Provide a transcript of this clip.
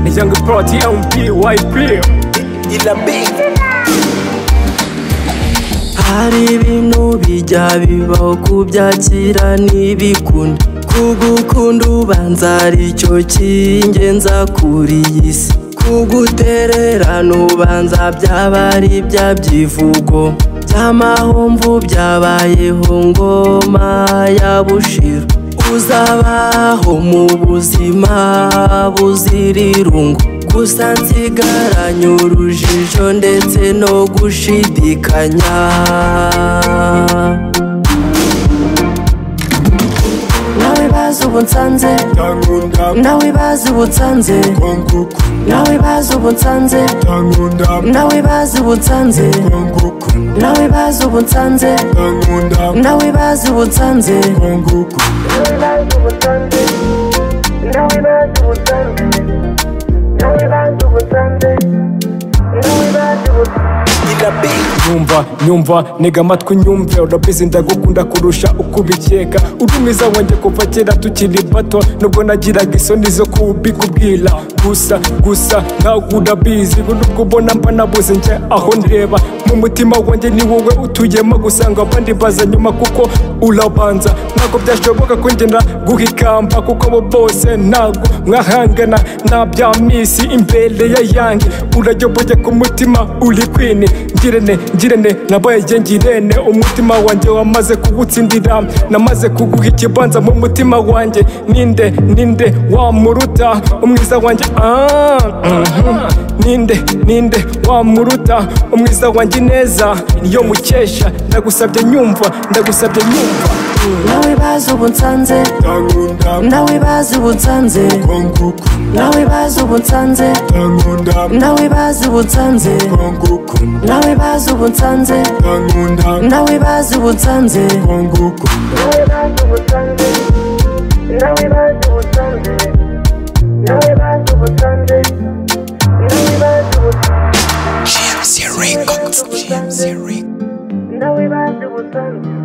kupatia MPYP Ila big hari ibintu bijya bibaho kubyakira ntibikunda kugukunda ubanza ari cyo cy'ingenza kuri iyi si kugutererana ubanza byaba ari ibyabyivugo by'amahomvu byabayeho ngoma ya bushiro uzabaho mu buzima buzira irungu gusa nsigaranye urujijo ndetse no gushidikanya nawe bazi ubu nsanze Tankunda nawe bazi ubu nsanze konguku nawe bazi ubu nsanze Tankunda nawe bazi ubu nsanze konguku nawe bazi ubu nsanze Tankunda nawe bazi ubu nsanze konguku Ila big nyumva nyumva nega amatwi nyumve urabizi ndagukunda kurusha uko ubikeka urumiza wanjye kuva kera tukiri bato nubwo nagiraga isoni zo kubikubwira gusa gusa ntabwo urabizi nubwo ubona mba nabuze njye aho ndeba mu mutima wanjye ni wowe utuyemo gusanga abandi baza nyuma kuko urabanza ntabwo byashoboka ko ngenda guhikamba kuko abo bose ntabwo mwahangana nta bya misi imbere ya yange urayoboye ku mutima uri kwini ngirene ngirene nabaye jye ngirene umutima wanjye wamaze kugutsindira namaze kuguha ikibanza mu mutima wanjye ninde ninde wamuruta umwiza wanjye ah, mhm. ninde ninde wamuruta umwiza wanjye ineza niyo mukesha ndagusabye nyumva ndagusabye nyumva nawe bazi ubu nsanze Tankunda nawe bazi ubu nsanze konguku nawe bazi ubu nsanze Tankunda nawe bazi ubu nsanze konguku nawe bazi ubu nsanze Tankunda nawe bazi ubu nsanze konguku GMC Records. GMC Records. Now we back to Sunday.